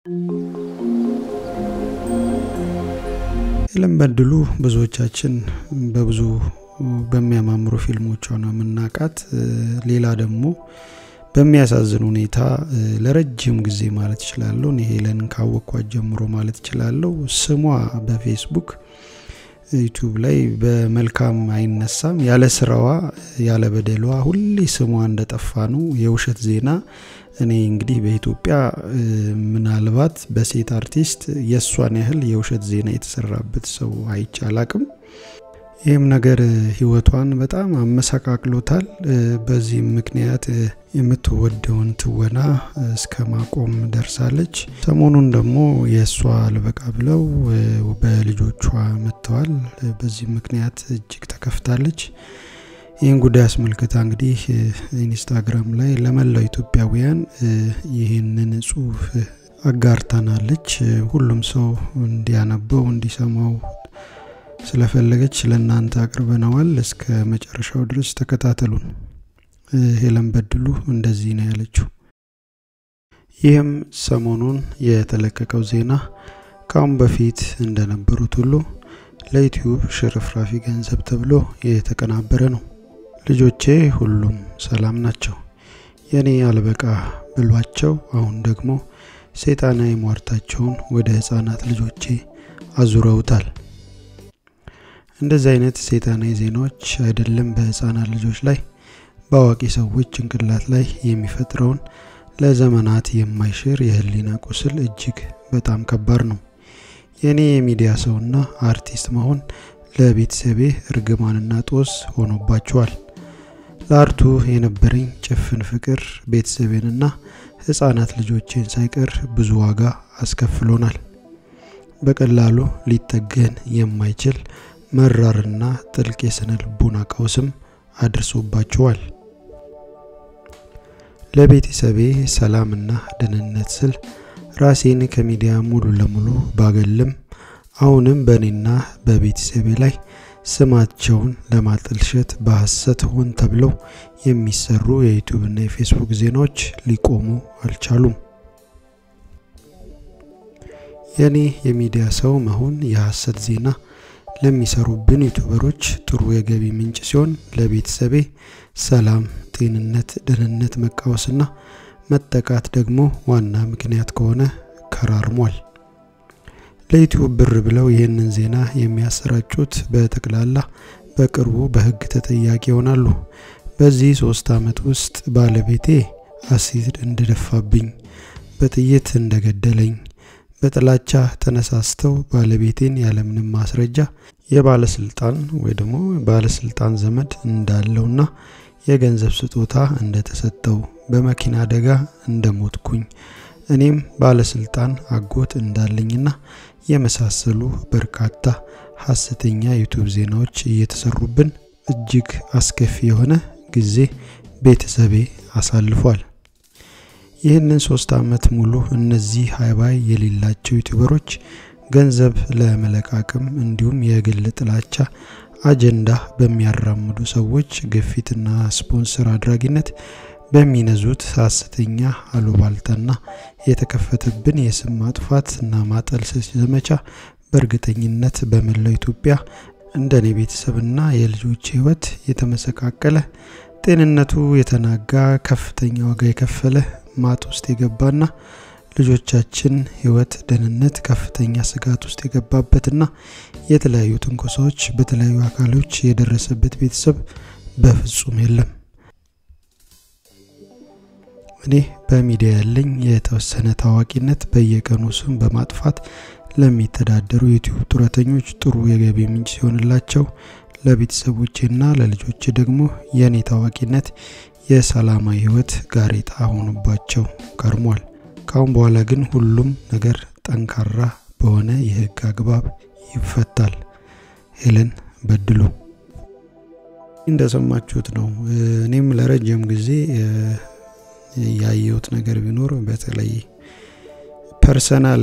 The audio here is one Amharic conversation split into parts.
ሄለን በድሉ ብዙዎቻችን በብዙ በሚያማምሩ ፊልሞቿ ነው የምናውቃት። ሌላ ደግሞ በሚያሳዝን ሁኔታ ለረጅም ጊዜ ማለት እችላለሁ እኔ ሄለን ካወቅኳት ጀምሮ ማለት እችላለሁ ስሟ በፌስቡክ ዩቱብ ላይ በመልካም አይነሳም። ያለ ስራዋ ያለ በደሏ ሁሌ ስሟ እንደጠፋ ነው። የውሸት ዜና እኔ እንግዲህ በኢትዮጵያ ምናልባት በሴት አርቲስት የእሷን ያህል የውሸት ዜና የተሰራበት ሰው አይቼ አላቅም። ይህም ነገር ህይወቷን በጣም አመሰቃቅሎታል። በዚህም ምክንያት የምትወደውን ትወና እስከ ማቆም ደርሳለች። ሰሞኑን ደግሞ የእሷ አልበቃ ብለው በልጆቿ መጥተዋል። በዚህ ምክንያት እጅግ ተከፍታለች። ይህን ጉዳይ አስመልክታ እንግዲህ ኢንስታግራም ላይ ለመላው ኢትዮጵያውያን ይህንን ጽሁፍ አጋርታናለች። ሁሉም ሰው እንዲያነበው እንዲሰማው ስለፈለገች ለእናንተ አቅርበነዋል። እስከ መጨረሻው ድረስ ተከታተሉን። ሄለን በድሉ እንደዚህ ነው ያለችው። ይህም ሰሞኑን የተለቀቀው ዜና ከአሁን በፊት እንደነበሩት ሁሉ ለዩትዩብ ሽርፍራፊ ገንዘብ ተብሎ የተቀናበረ ነው። ልጆቼ ሁሉም ሰላም ናቸው። የኔ አልበቃ ብሏቸው አሁን ደግሞ ሰይጣናዊ ሟርታቸውን ወደ ህፃናት ልጆቼ አዙረውታል። እንደዚህ አይነት ሰይጣናዊ ዜናዎች አይደለም በህፃናት ልጆች ላይ በአዋቂ ሰዎች ጭንቅላት ላይ የሚፈጥረውን ለዘመናት የማይሽር የህሊና ቁስል እጅግ በጣም ከባድ ነው። የእኔ የሚዲያ ሰውና አርቲስት መሆን ለቤተሰቤ እርግማንና ጦስ ሆኖባቸዋል። ለአርቱ የነበረኝ ጭፍን ፍቅር ቤተሰቤንና ህፃናት ልጆቼን ሳይቀር ብዙ ዋጋ አስከፍሎናል። በቀላሉ ሊጠገን የማይችል መራርና ጥልቅ የስነ ልቦና ቀውስም አድርሶባቸዋል። ለቤተሰቤ ሰላምና ደህንነት ስል ራሴን ከሚዲያ ሙሉ ለሙሉ ባገልም አሁንም በእኔና በቤተሰቤ ላይ ስማቸውን ለማጠልሸት በሐሰት ሆን ተብለው የሚሰሩ የዩቲዩብና የፌስቡክ ዜናዎች ሊቆሙ አልቻሉም። የእኔ የሚዲያ ሰው መሆን የሐሰት ዜና ለሚሰሩብን ዩቱበሮች ጥሩ የገቢ ምንጭ ሲሆን ለቤተሰቤ ሰላም፣ ጤንነት፣ ደህንነት መቃወስና መጠቃት ደግሞ ዋና ምክንያት ከሆነ ከራርሟል። ለዩቲዩብ ብር ብለው ይህንን ዜና የሚያሰራጩት በጠቅላላ በቅርቡ በህግ ተጠያቂ ይሆናሉ። በዚህ ሶስት ዓመት ውስጥ ባለቤቴ አሲድ እንደደፋብኝ፣ በጥይት እንደገደለኝ፣ በጥላቻ ተነሳስተው ባለቤቴን ያለምንም ማስረጃ የባለስልጣን ወይ ደግሞ ባለስልጣን ዘመድ እንዳለውና የገንዘብ ስጦታ እንደተሰጠው በመኪና አደጋ እንደሞትኩኝ እኔም ባለስልጣን አጎት እንዳለኝና የመሳሰሉ በርካታ ሀሰተኛ ዩቱብ ዜናዎች እየተሰሩብን እጅግ አስከፊ የሆነ ጊዜ ቤተሰቤ አሳልፏል። ይህንን ሶስት ዓመት ሙሉ እነዚህ ሀይባይ የሌላቸው ዩቱበሮች ገንዘብ ለመለቃቅም እንዲሁም የግል ጥላቻ አጀንዳ በሚያራምዱ ሰዎች ግፊትና ስፖንሰር አድራጊነት በሚነዙት ሀሰተኛ አሉባልታና የተከፈተብን የስም ማጥፋት እና ማጠልሰስ ዘመቻ በእርግጠኝነት በመላው ኢትዮጵያ እንደኔ ቤተሰብና የልጆች ህይወት የተመሰቃቀለ ጤንነቱ የተናጋ ከፍተኛ ዋጋ የከፈለ ማጥ ውስጥ የገባና ልጆቻችን ህይወት ደህንነት ከፍተኛ ስጋት ውስጥ የገባበትና የተለያዩ ትንኮሳዎች በተለያዩ አካሎች የደረሰበት ቤተሰብ በፍጹም የለም። እኔ በሚዲያ ያለኝ የተወሰነ ታዋቂነት በየቀኑ ስም በማጥፋት ለሚተዳደሩ ዩቲዩብ ጡረተኞች ጥሩ የገቢ ምንጭ ሲሆንላቸው ለቤተሰቦቼና ለልጆቼ ደግሞ የእኔ ታዋቂነት የሰላማዊ ህይወት ጋሬጣ ሆኖባቸው ከርሟል። ካሁን በኋላ ግን ሁሉም ነገር ጠንካራ በሆነ የህግ አግባብ ይፈታል። ሄለን በድሉ እንደሰማችሁት ነው። እኔም ለረጅም ጊዜ ያየሁት ነገር ቢኖር በተለይ ፐርሰናል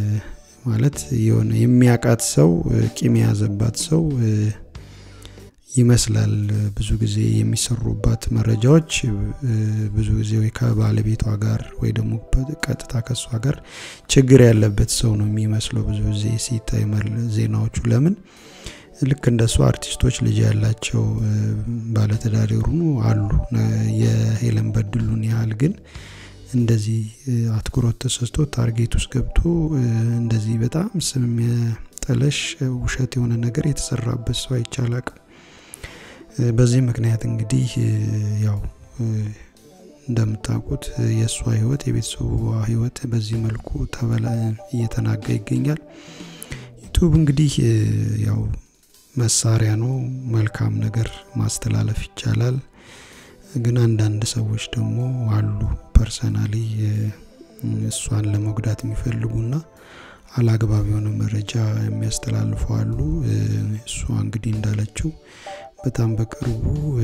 ማለት የሆነ የሚያቃት ሰው ቂም የያዘባት ሰው ይመስላል። ብዙ ጊዜ የሚሰሩባት መረጃዎች ብዙ ጊዜ ወይ ከባለቤቷ ጋር ወይ ደግሞ ቀጥታ ከሷ ጋር ችግር ያለበት ሰው ነው የሚመስለው ብዙ ጊዜ ሲታይ ዜናዎቹ። ለምን ልክ እንደሱ አርቲስቶች ልጅ ያላቸው ባለትዳር የሆኑ አሉ። የሄለን በድሉን ያህል ግን እንደዚህ አትኩሮት ተሰስቶ ታርጌት ውስጥ ገብቶ እንደዚህ በጣም ስም የሚያጠለሽ ውሸት የሆነ ነገር የተሰራበት ሰው አይቻላቅም። በዚህ ምክንያት እንግዲህ ያው እንደምታውቁት የእሷ ህይወት የቤተሰቡ ህይወት በዚህ መልኩ ተበላ እየተናጋ ይገኛል። ዩቱብ እንግዲህ ያው መሳሪያ ነው። መልካም ነገር ማስተላለፍ ይቻላል። ግን አንዳንድ ሰዎች ደግሞ አሉ ፐርሰናሊ እሷን ለመጉዳት የሚፈልጉና አላግባብ የሆነ መረጃ የሚያስተላልፉ አሉ። እሷ እንግዲህ እንዳለችው በጣም በቅርቡ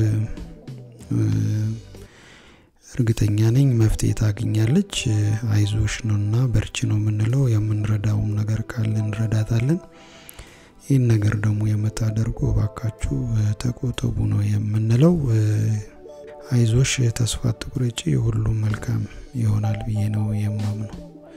እርግጠኛ ነኝ መፍትሄ ታገኛለች። አይዞሽ ነውና በርቺ ነው የምንለው። የምንረዳውም ነገር ካለ እንረዳታለን። ይህን ነገር ደግሞ የምታደርጉ እባካችሁ ተቆጠቡ ነው የምንለው። አይዞሽ፣ ተስፋ አትቁረጪ፣ ሁሉም መልካም ይሆናል ብዬ ነው የማምነው።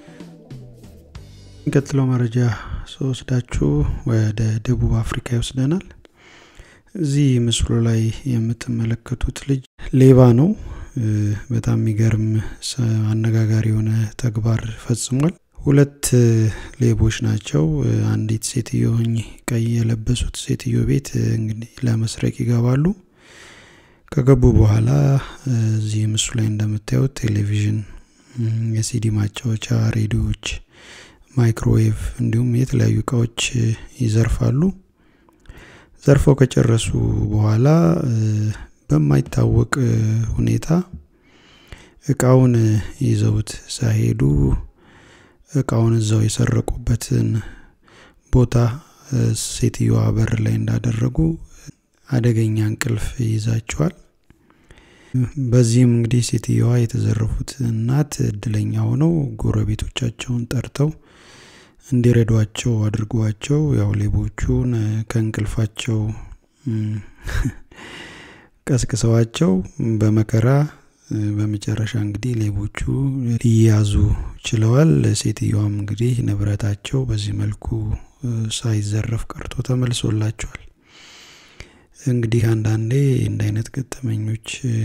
የሚቀጥለው መረጃ ስወስዳችሁ ወደ ደቡብ አፍሪካ ይወስደናል። እዚህ ምስሉ ላይ የምትመለከቱት ልጅ ሌባ ነው። በጣም የሚገርም አነጋጋሪ የሆነ ተግባር ፈጽሟል። ሁለት ሌቦች ናቸው። አንዲት ሴትዮ ቀይ የለበሱት ሴትዮ ቤት እንግዲህ ለመስረቅ ይገባሉ። ከገቡ በኋላ እዚህ ምስሉ ላይ እንደምታዩት ቴሌቪዥን፣ የሲዲ ማጫወቻ፣ ሬዲዮዎች፣ ማይክሮዌቭ እንዲሁም የተለያዩ እቃዎች ይዘርፋሉ። ዘርፈው ከጨረሱ በኋላ በማይታወቅ ሁኔታ እቃውን ይዘውት ሳይሄዱ እቃውን እዛው የሰረቁበትን ቦታ ሴትዮዋ በር ላይ እንዳደረጉ አደገኛ እንቅልፍ ይይዛቸዋል። በዚህም እንግዲህ ሴትዮዋ የተዘረፉት እናት እድለኛ ሆነው ጎረቤቶቻቸውን ጠርተው እንዲረዷቸው አድርጓቸው ያው ሌቦቹን ከእንቅልፋቸው ቀስቅሰዋቸው በመከራ በመጨረሻ እንግዲህ ሌቦቹ ሊያዙ ችለዋል። ሴትዮዋም እንግዲህ ንብረታቸው በዚህ መልኩ ሳይዘረፍ ቀርቶ ተመልሶላቸዋል። እንግዲህ አንዳንዴ እንደ አይነት ገጠመኞች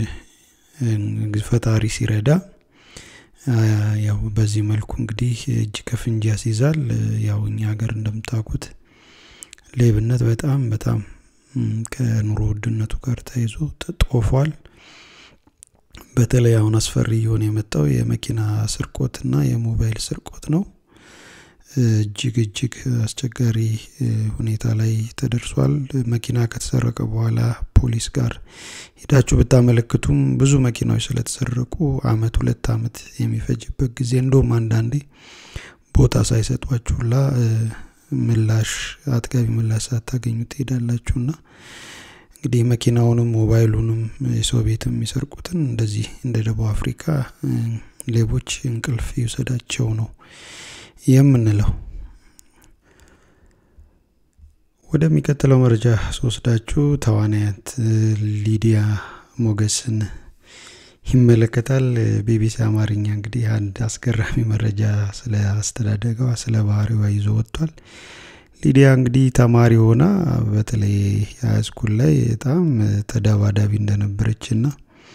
ፈጣሪ ሲረዳ ያው በዚህ መልኩ እንግዲህ እጅ ከፍንጅ ያስይዛል። ያው እኛ ሀገር እንደምታውቁት ሌብነት በጣም በጣም ከኑሮ ውድነቱ ጋር ተይዞ ጦፏል። በተለይ አሁን አስፈሪ እየሆነ የመጣው የመኪና ስርቆትና የሞባይል ስርቆት ነው። እጅግ እጅግ አስቸጋሪ ሁኔታ ላይ ተደርሷል። መኪና ከተሰረቀ በኋላ ፖሊስ ጋር ሄዳችሁ ብታመለክቱም ብዙ መኪናዎች ስለተሰረቁ አመት ሁለት አመት የሚፈጅበት ጊዜ እንደውም አንዳንዴ ቦታ ሳይሰጧችሁላ ምላሽ አጥጋቢ ምላሽ ሳታገኙ ትሄዳላችሁና እንግዲህ መኪናውንም ሞባይሉንም የሰው ቤትም የሚሰርቁትን እንደዚህ እንደ ደቡብ አፍሪካ ሌቦች እንቅልፍ ይውሰዳቸው ነው የምንለው። ወደሚቀጥለው መረጃ ስወስዳችሁ ተዋናያት ሊዲያ ሞገስን ይመለከታል። ቢቢሲ አማርኛ እንግዲህ አንድ አስገራሚ መረጃ ስለ አስተዳደገዋ ስለ ባህሪዋ ይዞ ወጥቷል። ሊዲያ እንግዲህ ተማሪ ሆና በተለይ ሃይስኩል ላይ በጣም ተደባዳቢ እንደነበረችና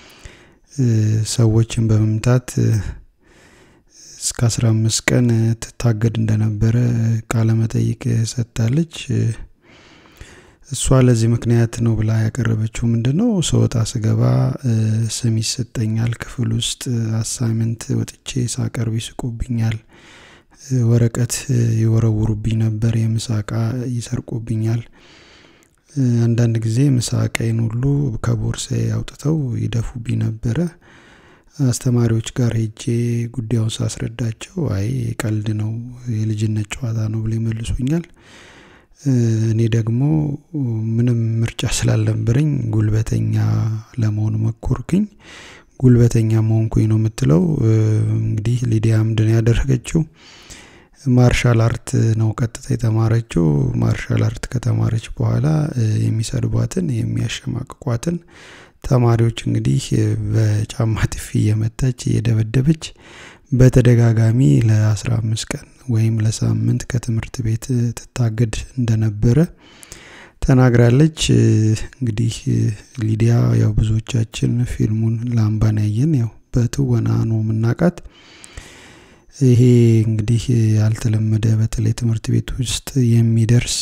ሰዎችን በመምታት እስከ አስራ አምስት ቀን ትታገድ እንደነበረ ቃለመጠይቅ ሰጥታለች። እሷ ለዚህ ምክንያት ነው ብላ ያቀረበችው ምንድን ነው? ስወጣ ስገባ ስም ይሰጠኛል፣ ክፍል ውስጥ አሳይመንት ወጥቼ ሳቀርብ ይስቁብኛል፣ ወረቀት ይወረውሩብኝ ነበር፣ የምሳ እቃ ይሰርቁብኛል፣ አንዳንድ ጊዜ ምሳ እቃዬን ሁሉ ከቦርሳዬ አውጥተው ይደፉብኝ ነበረ። አስተማሪዎች ጋር ሄጄ ጉዳዩን ሳስረዳቸው አይ ቀልድ ነው የልጅነት ጨዋታ ነው ብሎ ይመልሱኛል። እኔ ደግሞ ምንም ምርጫ ስላልነበረኝ ጉልበተኛ ለመሆን መኮርክኝ። ጉልበተኛ መሆንኩኝ ነው የምትለው። እንግዲህ ሊዲያ ምንድን ያደረገችው ማርሻል አርት ነው ቀጥታ የተማረችው። ማርሻል አርት ከተማረች በኋላ የሚሰድቧትን የሚያሸማቅቋትን ተማሪዎች እንግዲህ በጫማ ጥፊ እየመታች እየደበደበች በተደጋጋሚ ለአስራ አምስት ቀን ወይም ለሳምንት ከትምህርት ቤት ትታገድ እንደነበረ ተናግራለች። እንግዲህ ሊዲያ ያው ብዙዎቻችን ፊልሙን ላምባን ያየን ያው በትወና ነው የምናውቃት። ይሄ እንግዲህ ያልተለመደ በተለይ ትምህርት ቤት ውስጥ የሚደርስ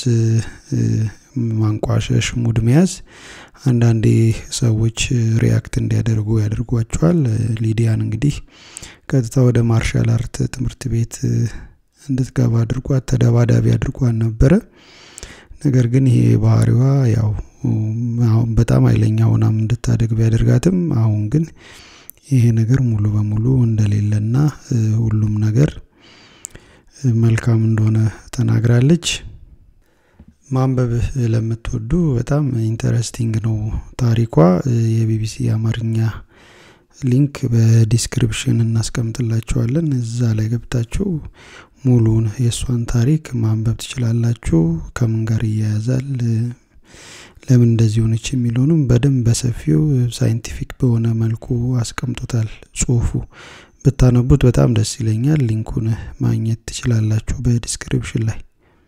ማንቋሸሽ፣ ሙድ መያዝ አንዳንዴ ሰዎች ሪያክት እንዲያደርጉ ያደርጓቸዋል። ሊዲያን እንግዲህ ቀጥታ ወደ ማርሻል አርት ትምህርት ቤት እንድትገባ አድርጓት ተደባዳቢ አድርጓን ነበረ። ነገር ግን ይሄ ባህሪዋ ያው አሁን በጣም ኃይለኛ ሆናም እንድታደግ ቢያደርጋትም አሁን ግን ይሄ ነገር ሙሉ በሙሉ እንደሌለና ሁሉም ነገር መልካም እንደሆነ ተናግራለች። ማንበብ ለምትወዱ በጣም ኢንተረስቲንግ ነው ታሪኳ። የቢቢሲ አማርኛ ሊንክ በዲስክሪፕሽን እናስቀምጥላችኋለን። እዛ ላይ ገብታችሁ ሙሉን የእሷን ታሪክ ማንበብ ትችላላችሁ። ከምን ጋር ይያያዛል፣ ለምን እንደዚህ ሆነች የሚለውንም በደንብ በሰፊው ሳይንቲፊክ በሆነ መልኩ አስቀምጦታል ጽሁፉ። ብታነቡት በጣም ደስ ይለኛል። ሊንኩን ማግኘት ትችላላችሁ በዲስክሪፕሽን ላይ።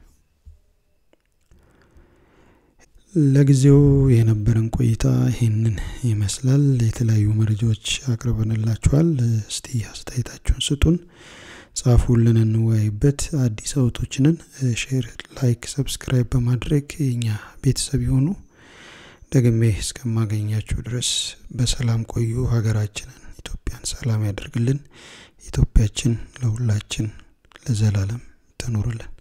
ለጊዜው የነበረን ቆይታ ይህንን ይመስላል። የተለያዩ መረጃዎች አቅርበንላችኋል። እስቲ አስተያየታችሁን ስጡን፣ ጻፉልን፣ እንወያይበት። አዲስ አውቶችንን ሼር፣ ላይክ፣ ሰብስክራይብ በማድረግ የኛ ቤተሰብ የሆኑ ደግሜ እስከማገኛችሁ ድረስ በሰላም ቆዩ። ሀገራችንን ኢትዮጵያን ሰላም ያደርግልን። ኢትዮጵያችን ለሁላችን ለዘላለም ትኑርልን።